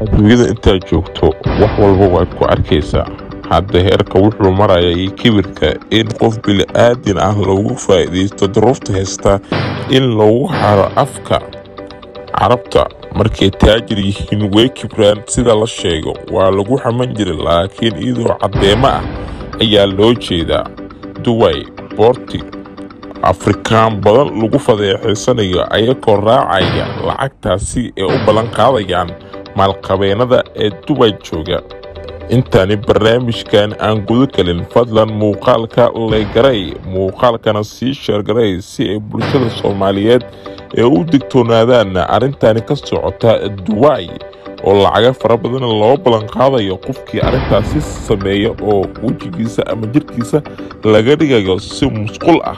adduunyada intaad joogto wax walba waad ku arkaysaa hadda heerka wuxuu marayay kibirka in qof bili-aadin ah loogu faa'iidaysto duruufta haysta in lagu haro afka carabta markay taajir yihiin way kibraan sida la sheego waa lagu xaman jiray laakiin iyadoo caddeemo ah ayaa loo jeedaa duway boorti afrikaan badan lagu fadeexaysanayo ayagoo raacaya lacagtaasi ee u ballan qaadayaan maalqabeennada ee dubay jooga intaani barnaamijkan aan guda gelin fadlan muuqaalka legaray muuqaalkana sii sheergaray si ay bulshada soomaaliyeed ee u digtoonaadaan arrintani ka socota duway oo lacaga fara badan loo ballan qaadayo qofkii arrintaasi sameeya oo wejigiisa ama jirkiisa laga dhigayo si musqul ah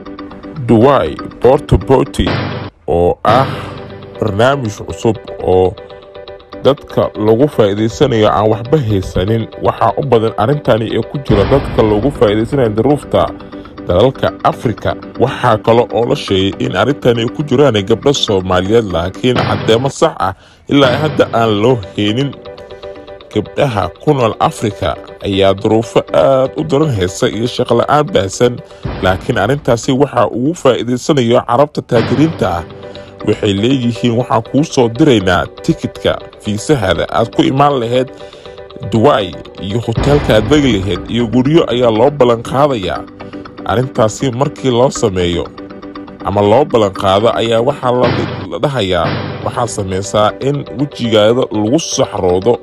duway bortoboti oo ah barnaamij cusub oo dadka lagu faa'iidaysanayo aan waxba haysanin waxaa u badan arrintani ee ku jira dadka lagu faa'iidaysanayo daruufta dalalka afrika waxaa kale oo la sheegay in arrintani ay ku jiraan gabdho soomaaliyeed laakiin caddeemo sax ah ilaa hadda aan loo heynin gabdhaha ku nool afrika ayaa duruufo aad u daran haysa iyo shaqola-aan baahsan laakiin arrintaasi waxaa ugu faa'iidaysanayo carabta taajiriinta ah waxay leeyihiin waxaan kuu soo diraynaa tikidka fiisahada aad ku imaan lahayd duway iyo hoteelka aad degi lahayd iyo guryo ayaa loo ballan qaadayaa arrintaasi markii loo sameeyo ama loo ballan qaado ayaa waxaa la dhahayaa waxaad samaysaa in wejigaada lagu saxroodo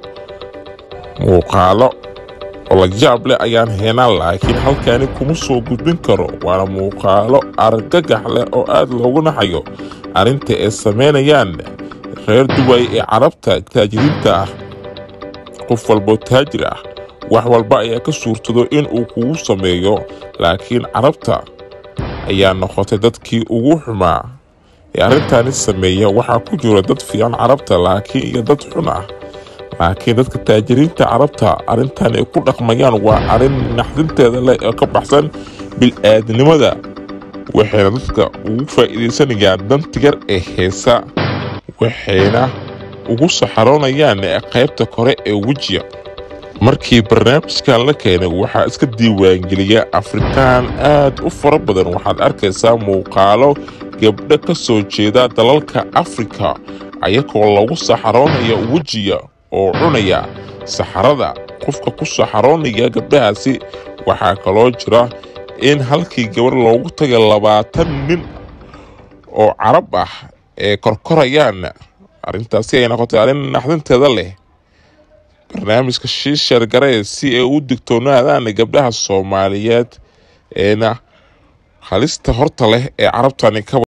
muuqaalo oo la yaab leh ayaan heenaan laakiin halkaani kuma soo gudbin karo waana muuqaalo argagax leh oo aad loogu naxayo arrinta ay samaynayaan reer duway ee carabta taajiriinta ah qof walboo taajir ah wax walba ayaa ka suurtado in uu kugu sameeyo laakiin carabta ayaa noqotay dadkii ugu xumaa ee arrintaani sameeya waxaa ku jira dad fiican carabta laakiin iyo dad xun ah laakiin dadka taajiriinta carabta arrintan ay ku dhaqmayaan waa arrin naxdinteeda leh oo ka baxsan bil-aadnimada waxayna dadka ugu faa'iidaysanayaan dantigar ee heesa waxayna ugu saxaroonayaan qaybta kore ee wejiga markii barnaamijkan la keenay waxaa iska diiwaangeliya afrikaan aad u fara badan waxaad arkaysaa muuqaalo gabdho ka soo jeeda dalalka afrika ayagoo lagu saxaroonaya wejiga oo cunaya saxarada qofka ku saxaroonaya gabdhahaasi waxaa kaloo jira in halkii gabar loogu tagay labaatan nin oo carab ah ee korkorayaan arrintaasi ay noqotay arrin naxdinteeda leh barnaamijka shiishar garee si ay u digtoonaadaan gabdhaha soomaaliyeed eena halista horta leh ee carabtani ka